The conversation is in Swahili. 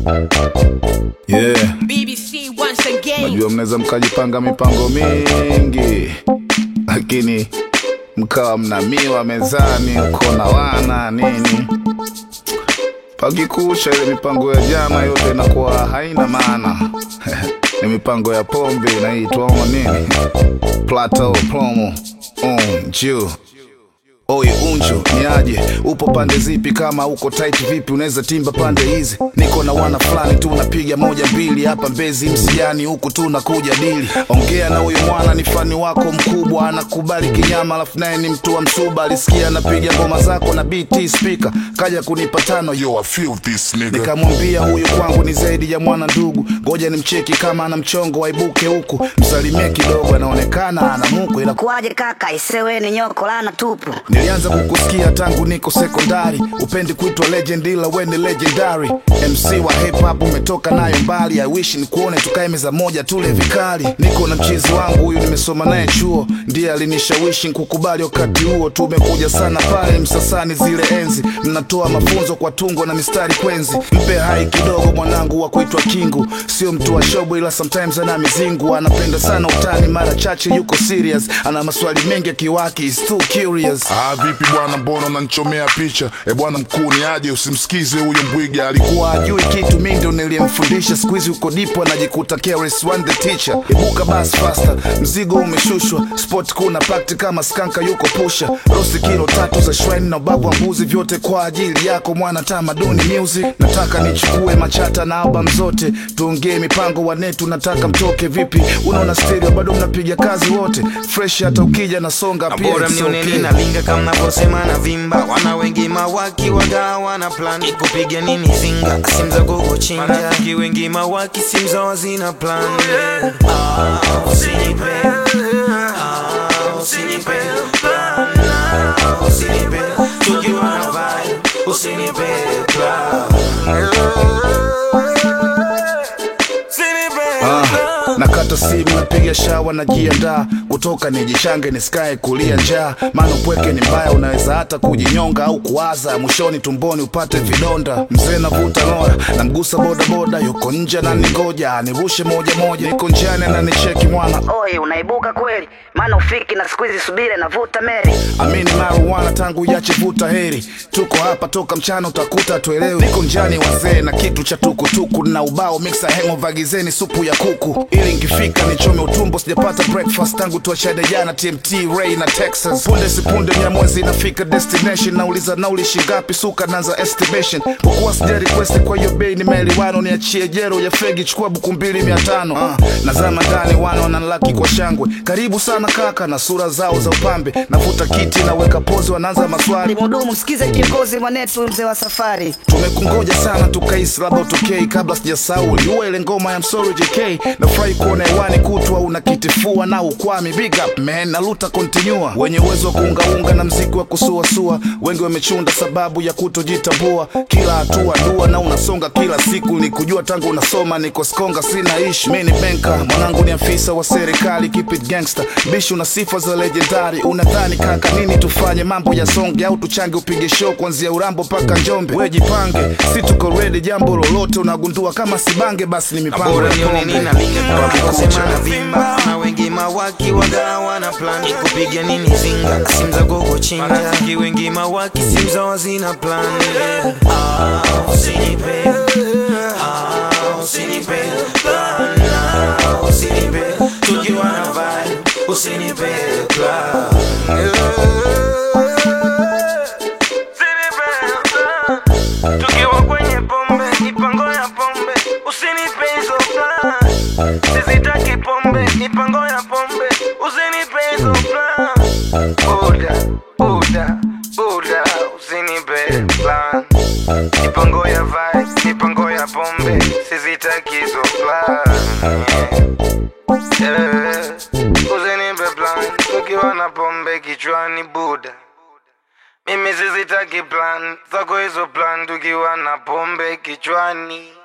Yeah, BBC once again. najua mnaweza mkajipanga mipango mingi, lakini mkawa mna miwa mezani, uko na wana nini, pakikusha ile mipango ya jana yote inakuwa haina maana. Ni mipango ya pombe inaitwa omo nini, plateau promo on juu Oi unju ni aje, upo pande zipi? Kama uko tight vipi, unaweza timba pande hizi. Niko na wana fulani tu napiga moja mbili hapa Mbezi msiani, huku tu nakuja dili. Ongea na huyu mwana, ni fani wako mkubwa, anakubali kinyama, alafu naye ni mtu wa msuba. Alisikia napiga ngoma zako na BT speaker, kaja kunipa tano yo I feel this nigga. Nikamwambia huyu kwangu ni zaidi ya mwana ndugu, ngoja nimcheki kama ana mchongo waibuke huku, msalimie kidogo, anaonekana ana muko ila Kuwaje kaka, isewe ni nyoko lana tupu. Nilianza kukusikia tangu niko sekondari, upendi kuitwa legend ila we ni legendary. MC wa hip hop umetoka nayo mbali, I wish nikuone tukae meza moja tule vikali. Niko na mchizi wangu huyu nimesoma naye chuo, ndiye alinishawishi kukubali wakati huo. Tumekuja sana pale Msasani zile enzi, mnatoa mafunzo kwa tungo na mistari kwenzi. Mpe hai kidogo mwanangu wa kuitwa Kingu, sio mtu wa shobo ila sometimes ana mizingu, anapenda sana utani, mara chache yuko serious, ana maswali mengi akiwaki, is too curious. Ah, vipi bwana, mbona unanichomea picha? E bwana mkuu, ni aje? Usimsikize huyo mbwiga, alikuwa kuwa ajui kitu mi ndo niliyemfundisha siku hizi uko dipo anajikuta KRS One the teacher ibuka bas faster mzigo umeshushwa sport kuna pakti kama skanka yuko pusha rosi kilo tatu za shrine na ubavu wa mbuzi vyote kwa ajili yako mwana tamaduni music nataka nichukue machata na album zote tuongee mipango wanetu nataka mtoke vipi unaona stereo bado mnapiga kazi wote fresh hata ukija nasonga Na pia bora it's mnione okay. ninalinga kama navyosema na vimba wana wengi mawaki waga wana plan kupiga nini zinga simu za gogo chinja marafiki wengi mawaki simu zao zina plan ah, usinipe ah, usinipe plan ah, usinipe tukiwa na vibe usinipe plan usinipe Ah, plan nakata simu napiga shawa najiandaa kutoka nijichange nisikae kulia njaa maana upweke ni mbaya unaweza hata kujinyonga au kuwaza mwishoni tumboni upate vidonda mzee navuta nora namgusa bodaboda yuko nje ananigoja nirushe moja moja niko njiani ananicheki mwana Oi, unaibuka kweli? Maana ufiki na siku hizi subire navuta meri. amini marijuana tangu yache vuta heri tuko hapa toka mchana utakuta tuelewe niko njani wazee na kitu cha tukutuku na ubao mixa hengo vagizeni supu ya kuku ili nkifika nichome utumbo sijapata breakfast tangu tuachade jana tmt ray na texas punde sipunde nyamwezi inafika destination nauliza nauli shingapi suka nanza estimation kwa kuwa sija request kwa hiyo bei nimeelewana niachie jero ya fegi chukua buku mbili mia tano ah, nazama ndani wana wananlaki kwa shangwe karibu sana kaka na sura zao za upambe navuta kiti naweka pozi wanaanza maswali Mhudumu, msikize kiongozi mwanetu, mzee wa safari. tumekungoja sana tukaisi labda utokei kabla sijasahau uliua ile ngoma ya msori jk nafurahi kuona hewani kutwa una kitifua na ukwami big up man naluta kontinua wenye uwezo wa kuungaunga na mziki wa kusuasua wengi wamechunda sababu ya kutojitambua kila hatua dua na unasonga kila siku ni kujua tangu unasoma niko skonga sina ishi mi ni benka mwanangu ni afisa wa serikali keep it gangster bishi una sifa za legendari unadhani kaka nini tufanye mambo ya songe au tuchange upige show kuanzia urambo mpaka njombe we jipange si tuko ready jambo lolote unagundua kama sibange basi ni mipango bora ya nione pombe ninalinga kama Wakikucha. navyosema na vimba na wengi mawaki waga wana plan kupiga nini zinga simu za gogo chinja marafiki wengi mawaki simu zao zina plan ah, usinipe ah, usinipe plan ah, usinipe tukiwa na vibe usinipe plan Usinipe plan. tukiwa kwenye pombe mipango ya pombe usinipe hizo plan sizitaki pombe mipango ya pombe usinipe hizo plan buda buda buda usinipe plan mipango ya vibe mipango ya pombe sizitaki hizo plan yeah. usinipe plan tukiwa na pombe kichwani buda mimi sizitaki plan zako hizo plan tukiwa na pombe kichwani